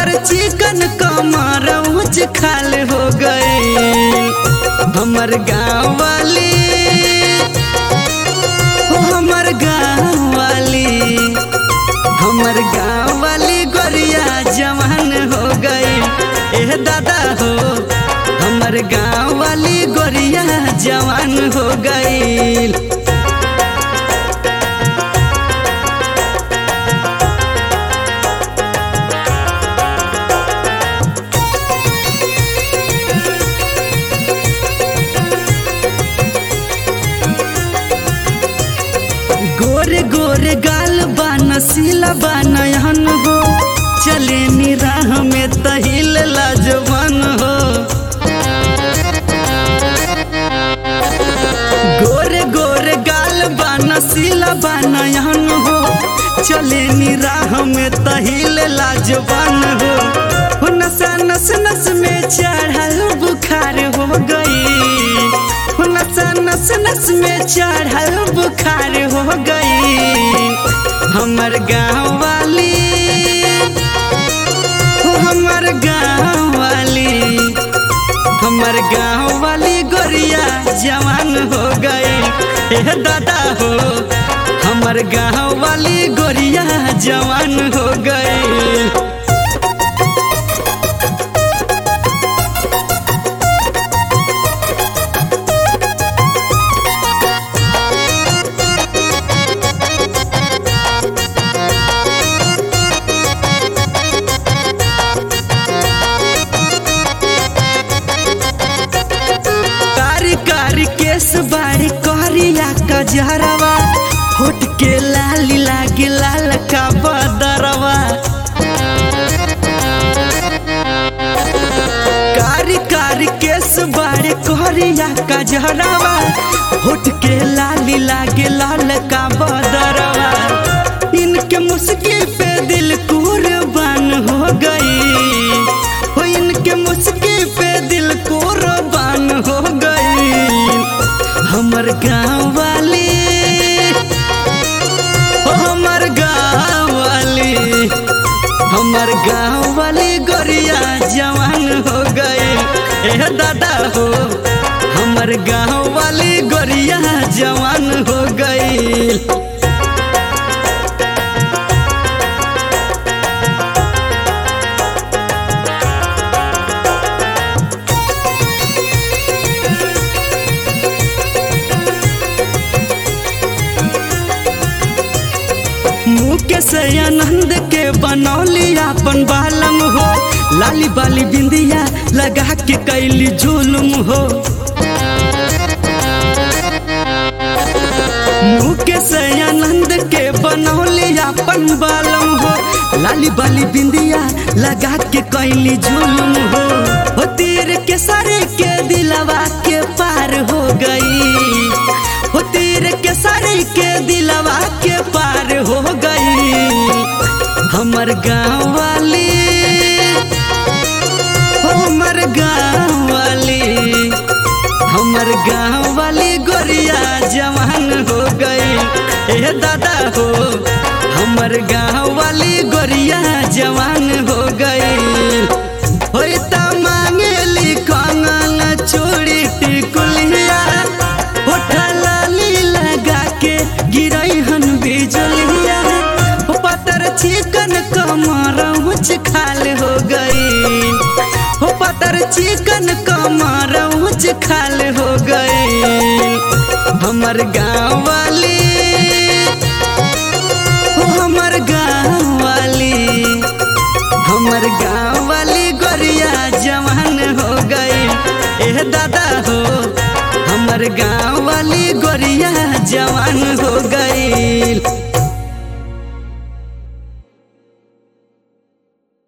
पतर चिकन कमर ऊंच खाल हो गई हमर गाँव वाली हो हमर गाँव वाली हमर गाँव वाली गोरिया जवान हो गई एह दादा हो हमर गाँव वाली गोरिया जवान हो गई गोरे गोरे गाल बा नसीला बा नयन हो चले नी राह में तहिल लाजवान हो गोरे गोरे गाल बा नसीला बा नयन हो चले नी राह में तहिल लाजवान हो हो नसा नस नस में चढ़ल बुखार हो गई हो नसा नस नस में चढ़ल बुखार हो गई हमर गाँव वाली हो हमर गाँव वाली हमर गाँव वाली गोरिया जवान हो गई हे दादा हो हमर गाँव वाली गोरिया जवान हो गई कारी कारी केस बाड़ी करिया कजरवा होट के लाली लागे लाल का बदरवा कारी कारी केस बाड़ी करिया कजरवा होट के लाली लागे लाल का बदरवा इनके मुस्की पे दिल कुर्बान हो गई हो इनके मुस्की पे दिल कुर्बान हो गई हमर गाँव वाली हो हमर गाँव वाली हमर गाँव वाली गोरिया जवान हो गई ए दादा हो हमर गाँव वाली गोरिया जवान हो गई मुकेश आनंद के बनौली अपन बालम हो लाली बाली बिंदिया लगा के कैली जुलुम हो मुकेश आनंद के बनौली अपन बालम हो लाली बाली बिंदिया लगा के कैली जुलुम हो हो तीर के सरे के दिलवा के पार हो गई हो तीर के सरे के दिलवा के पार हो गई हमर गाँव वाली हो हमर गाँव वाली हमर गाँव वाली गोरिया जवान हो गई ए दादा हो हमर गाँव वाली गोरिया जवान हो गई होई त मांगेली कंगन चूड़ी टिकुलिया होठा लाली लगा के गिरई हन बिजलिया हो पतर चिकन कमर ऊंच खाल हो गई हो पतर चिकन कमर ऊंच खाल हो गई हमर गाँव वाली हो हमर गाँव वाली हमर गाँव वाली गोरिया जवान हो गई एह दादा हो हमर गाँव वाली गोरिया जवान हो गई